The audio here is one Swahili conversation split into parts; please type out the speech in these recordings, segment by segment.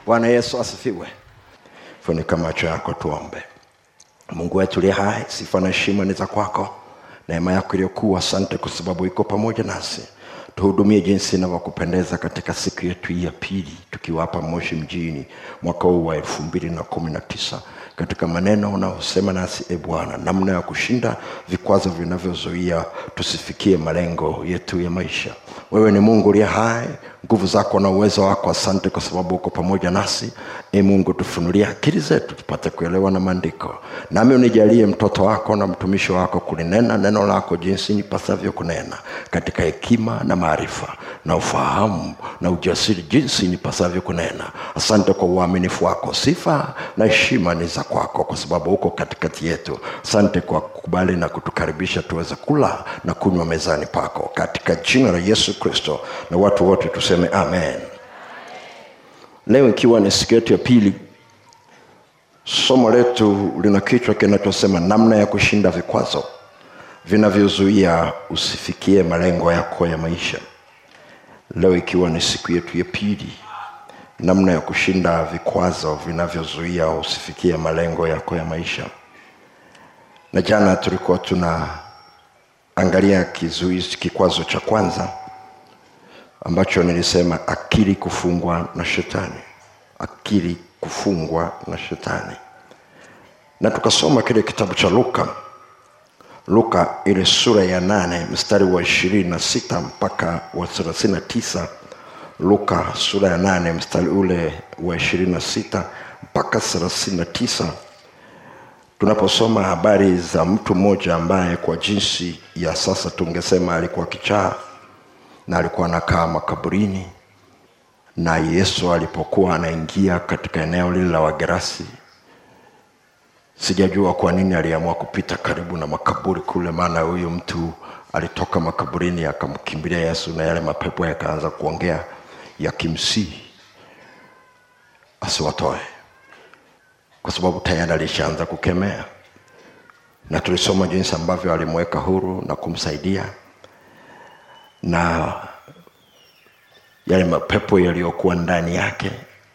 bwana yesu asifiwe funika macho yako tuombe mungu wetu liye hai sifa na heshima ni za kwako neema yako iliyokuu asante kwa sababu iko pamoja nasi tuhudumie jinsi inavyokupendeza katika siku yetu hii ya pili tukiwa hapa moshi mjini mwaka huu wa elfu mbili na kumi na tisa katika maneno unaosema nasi e bwana namna ya kushinda vikwazo vinavyozuia tusifikie malengo yetu ya maisha wewe ni mungu uliye hai nguvu zako na uwezo wako asante kwa sababu uko pamoja nasi e mungu tufunulie akili zetu tupate kuelewa na maandiko nami unijalie mtoto wako na mtumishi wako kulinena neno lako jinsi nipasavyo kunena katika hekima na maarifa na ufahamu na ujasiri jinsi nipasavyo kunena asante kwa uaminifu wako sifa na heshima ni za kwako kwa sababu uko katikati yetu asante kwa kukubali na kutukaribisha tuweze kula na kunywa mezani pako katika jina la yesu kristo na watu wote tuseme amen leo ikiwa ni siku yetu ya pili somo letu lina kichwa kinachosema namna ya kushinda vikwazo vinavyozuia usifikie malengo yako ya maisha leo ikiwa ni siku yetu ya pili namna ya kushinda vikwazo vinavyozuia usifikie malengo yako ya maisha na jana tulikuwa tunaangalia kizuizi kikwazo cha kwanza ambacho nilisema akili kufungwa na shetani akili kufungwa na shetani na tukasoma kile kitabu cha luka luka ile sura ya nane mstari wa ishirini na sita mpaka wa thelathini na tisa luka sura ya nane mstari ule wa ishirini na sita mpaka thelathini na tisa tunaposoma habari za mtu mmoja ambaye kwa jinsi ya sasa tungesema alikuwa kichaa na alikuwa anakaa makaburini na yesu alipokuwa anaingia katika eneo lile la wagerasi sijajua kwa nini aliamua kupita karibu na makaburi kule maana huyu mtu alitoka makaburini akamkimbilia yesu na yale mapepo yakaanza kuongea yakimsihi asiwatoe kwa sababu tayari alishaanza kukemea na tulisoma jinsi ambavyo alimweka huru na kumsaidia na yale mapepo yaliyokuwa ndani yake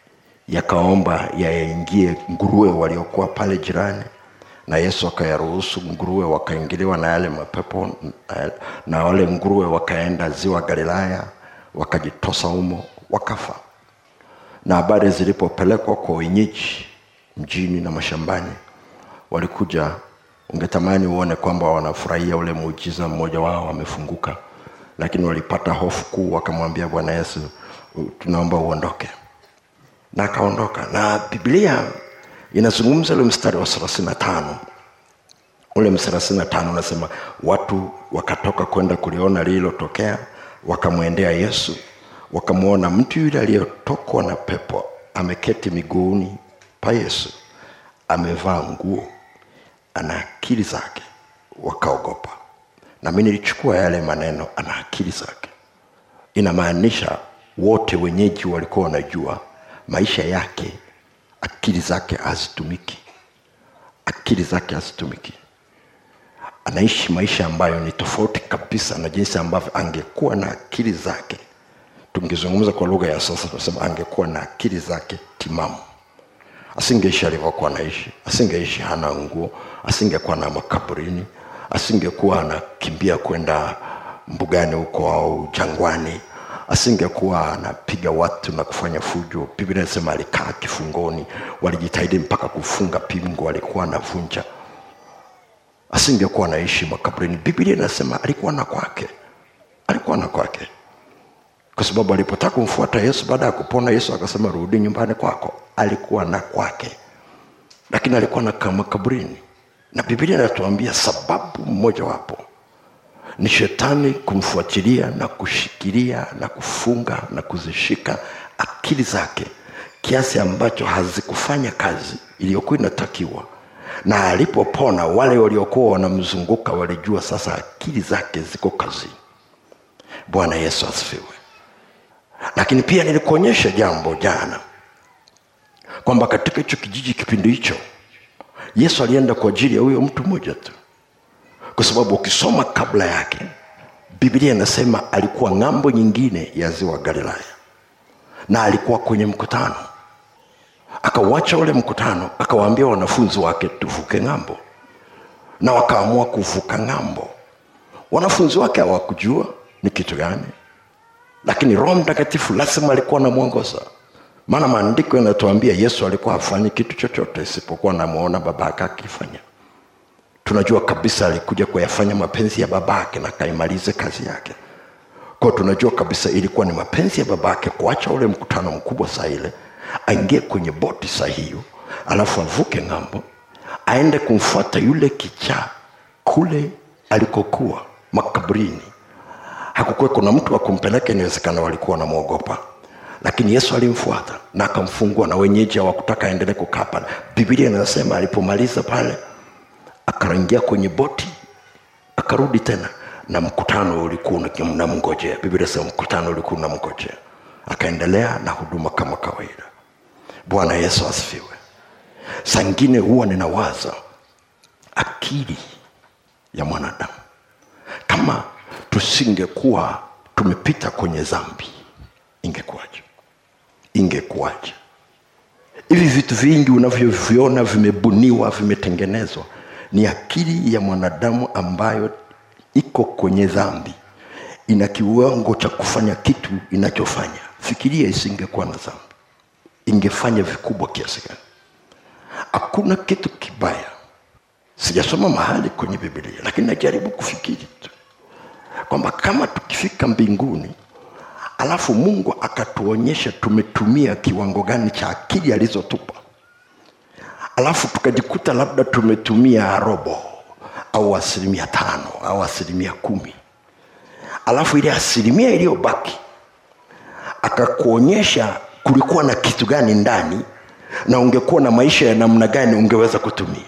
yakaomba yaingie nguruwe waliokuwa pale jirani na yesu akayaruhusu nguruwe wakaingiliwa na yale mapepo na- na wale nguruwe wakaenda ziwa galilaya wakajitosa humo wakafa na habari zilipopelekwa kwa wenyeji mjini na mashambani walikuja ungetamani uone kwamba wanafurahia ule muujiza mmoja wao amefunguka lakini walipata hofu kuu wakamwambia bwana yesu "U- tunaomba uondoke na akaondoka na biblia inazungumza ule mstari wa thelathini na tano ule thelathini na tano unasema watu wakatoka kwenda kuliona lililotokea wakamwendea yesu wakamwona mtu yule aliyetokwa na pepo ameketi miguuni pa yesu amevaa nguo ana akili zake wakaogopa na mi nilichukua yale maneno ana akili zake inamaanisha wote wenyeji walikuwa wanajua maisha yake akili zake hazitumiki akili zake hazitumiki anaishi maisha ambayo ni tofauti kabisa na jinsi ambavyo angekuwa na akili zake tungezungumza kwa lugha ya sasa tunasema angekuwa na akili zake timamu asingeishi alivyokuwa anaishi asingeishi hana nguo asingekuwa na makaburini asingekuwa anakimbia kwenda mbugani huko au jangwani asingekuwa anapiga watu na kufanya fujo biblia inasema alikaa kifungoni walijitahidi mpaka kufunga pingo alikuwa anavunja asingekuwa anaishi makaburini biblia inasema alikuwa na kwake alikuwa na kwake kwa sababu alipotaka kumfuata yesu baada ya kupona yesu akasema rudi nyumbani kwako alikuwa na kwake lakini alikuwa na makaburini na biblia inatuambia sababu mmojawapo ni shetani kumfuatilia na kushikilia na kufunga na kuzishika akili zake kiasi ambacho hazikufanya kazi iliyokuwa inatakiwa na alipopona wale waliokuwa wanamzunguka walijua sasa akili zake ziko kazini bwana yesu asifiwe lakini pia nilikuonyesha jambo jana kwamba katika hicho kijiji kipindi hicho yesu alienda kwa ajili ya huyo mtu mmoja tu kwa sababu ukisoma kabla yake biblia inasema alikuwa ng'ambo nyingine ya ziwa galilaya na alikuwa kwenye mkutano akauacha ule mkutano akawaambia wanafunzi wake tuvuke ng'ambo na wakaamua kuvuka ng'ambo wanafunzi wake hawakujua ni kitu gani lakini roho mtakatifu lazima alikuwa anamwongoza maana maandiko yanatuambia yesu alikuwa hafanyi kitu chochote isipokuwa namwona babake akifanya tunajua kabisa alikuja kuyafanya mapenzi ya babake na akaimalize kazi yake kwao tunajua kabisa ilikuwa ni mapenzi ya babake kuacha ule mkutano mkubwa saa ile aingie kwenye boti saa hiyo alafu avuke ng'ambo aende kumfuata yule kichaa kule alikokuwa makaburini hakukuwa kuna mtu wa kumpeleka inawezekana walikuwa wanamwogopa lakini yesu alimfuata na akamfungua na wenyeji hawakutaka aendelee kukaa pale bibilia inasema alipomaliza pale akaingia kwenye boti akarudi tena na mkutano ulikuwa unamngojea biblia sema mkutano ulikuwa unamngojea akaendelea na huduma kama kawaida bwana yesu asifiwe sangine huwa ninawaza akili ya mwanadamu kama tusingekuwa tumepita kwenye dhambi ingekuwaje ingekuwaje hivi vitu vingi unavyoviona vimebuniwa vimetengenezwa ni akili ya mwanadamu ambayo iko kwenye dhambi ina kiwango cha kufanya kitu inachofanya fikiria isingekuwa na dhambi ingefanya vikubwa kiasi gani hakuna kitu kibaya sijasoma mahali kwenye bibilia lakini najaribu kufikiri tu kwamba kama tukifika mbinguni alafu mungu akatuonyesha tumetumia kiwango gani cha akili alizotupa alafu tukajikuta labda tumetumia robo au asilimia tano au asilimia kumi alafu ile asilimia iliyobaki akakuonyesha kulikuwa na kitu gani ndani na ungekuwa na maisha ya namna gani ungeweza kutumia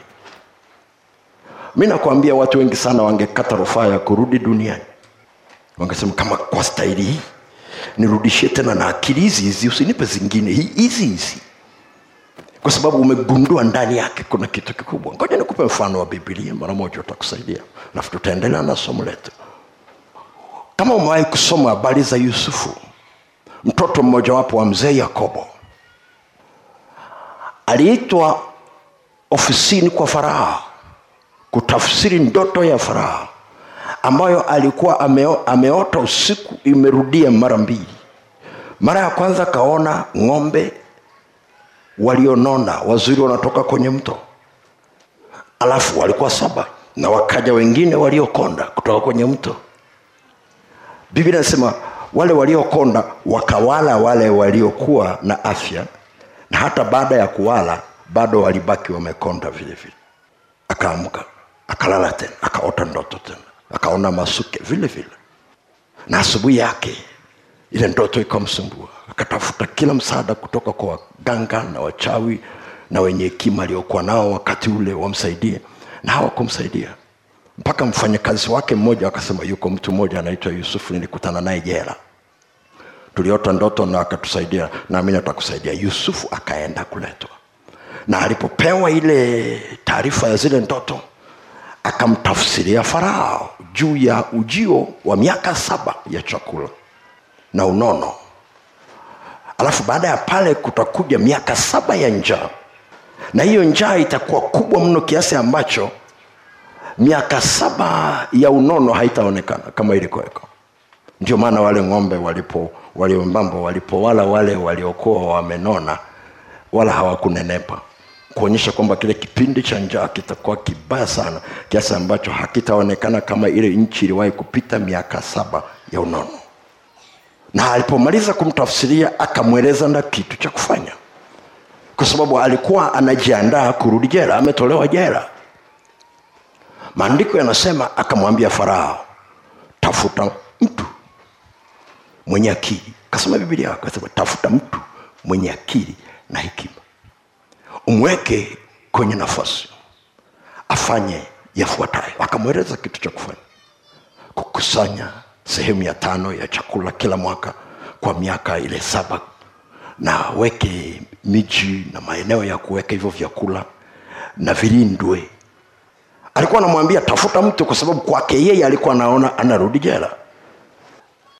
mi nakwambia watu wengi sana wangekata rufaa ya kurudi duniani wangesema kama kwa staili hii nirudishie tena na akili hizi hizi usinipe zingine hi- hizi hizi kwa sababu umegundua ndani yake kuna kitu kikubwa ngoja nikupe mfano wa bibilia mara moja utakusaidia alafu tutaendelea na somo letu kama umewahi kusoma habari za yusufu mtoto mmojawapo wa mzee yakobo aliitwa ofisini kwa farao kutafsiri ndoto ya farao ambayo alikuwa ameo, ameota usiku imerudia mara mbili mara ya kwanza akaona ng'ombe walionona wazuri wanatoka kwenye mto alafu walikuwa saba na wakaja wengine waliokonda kutoka kwenye mto biblia inasema wale waliokonda wakawala wale waliokuwa na afya na hata baada ya kuwala bado walibaki wamekonda vile vile akaamka akalala tena akaota ndoto tena akaona masuke vile vile na asubuhi yake ile ndoto ikamsumbua akatafuta kila msaada kutoka kwa waganga na wachawi na wenye hekima aliokuwa nao wakati ule wamsaidie na hawakumsaidia mpaka mfanyakazi wake mmoja akasema yuko mtu mmoja anaitwa yusufu nilikutana naye jela tuliota ndoto na akatusaidia naamini atakusaidia yusufu akaenda kuletwa na alipopewa ile taarifa ya zile ndoto akamtafsiria farao juu ya ujio wa miaka saba ya chakula na unono alafu baada ya pale kutakuja miaka saba ya njaa na hiyo njaa itakuwa kubwa mno kiasi ambacho miaka saba ya unono haitaonekana kama ilikuweko ndio maana wale ng'ombe walipo waliomambo walipowala wale waliokuwa wamenona wala hawakunenepa kuonyesha kwamba kile kipindi cha njaa kitakuwa kibaya sana kiasi ambacho hakitaonekana kama ile nchi iliwahi kupita miaka saba ya unono na alipomaliza kumtafsiria akamweleza na kitu cha kufanya kwa sababu alikuwa anajiandaa kurudi jela ametolewa jela maandiko yanasema akamwambia farao tafuta mtu mwenye akili kasema bibilia akasema tafuta mtu mwenye akili na hekima umweke kwenye nafasi afanye yafuatayo akamweleza kitu cha kufanya kukusanya sehemu ya tano ya chakula kila mwaka kwa miaka ile saba na weke miji na maeneo ya kuweka hivyo vyakula na vilindwe alikuwa anamwambia tafuta mtu kwa sababu kwake yeye alikuwa anaona anarudi jela